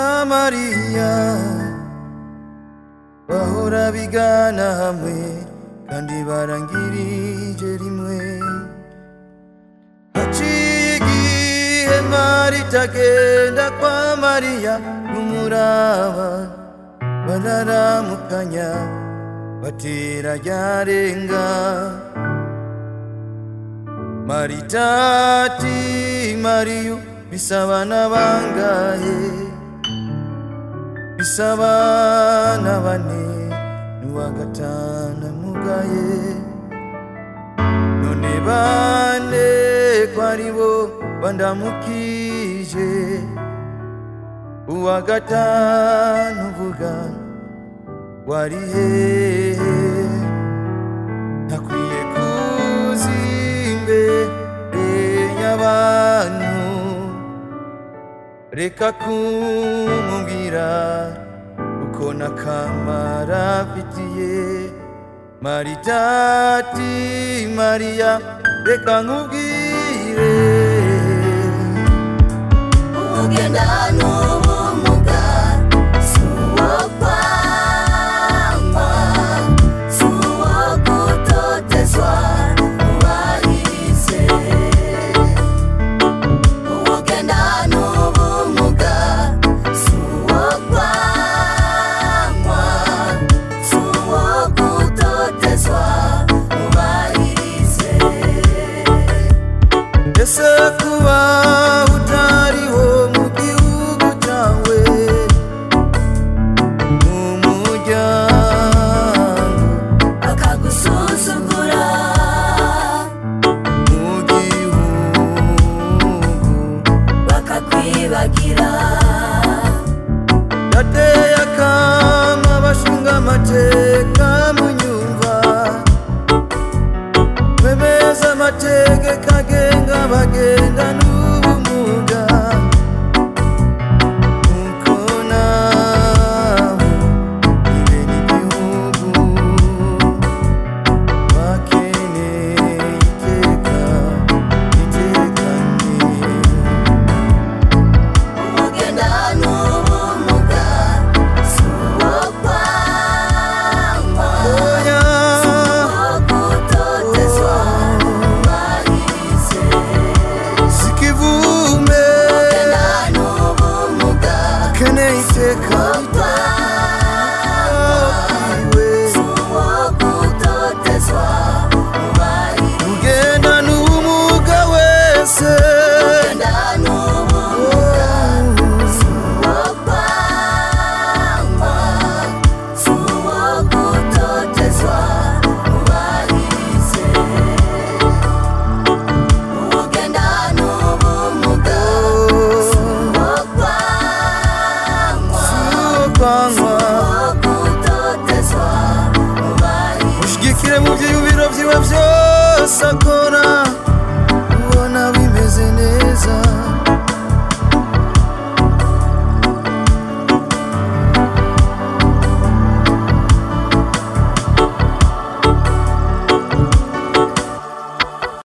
hariya bahora bigana hamwe kandi barangirije rimwe haciye igihe marita agenda kwa mariya n'umuraba bararamukanya batera ryarenga marita ati mariyo bisaba n'abangahe bisaba na bane n'uwa gatanu mugaye none bane ko ari bo bandamukije uwa gatanu uvuga wari hehe ntakwiye kuzi imbere y'abantu reka kumubwira uko nakamara afitiye marita ati mariya reka nkubwire ugenda n'ubumuga si uwo kwangwa si uwo gutotezwa ubahirize ugenda n'ubumuga si uwo kwangwa si uwo gutotezwa ubahirize ese kuba utariho mu gihugu cyawe mu muryango bakagusuzugura mu gihugu bakakwibagira Dateye akama abashinga amateka munyumva Bemeza amategeko agenga abagenda n'ubumuga Nuko nabo ibera igihugu bakeneye iteka riteganye umugenda n'ubumuga si uwo kwangwa Oya, wo gutotezwa ubahirize sikivume umugenda n'ubumuga keneye iteka wo kwangwa si uwo gutotezwa ubahirize ugenda n'ubumuga wese umugenda n'ubumuga uwo kwangwa si uwo gutotezwa ubahirize ugenda n'ubumuga si uwo kwangwa ukwangwa uwo gutotezwa ubahirize ushyigikire mu byiyubiro byiwe byose akora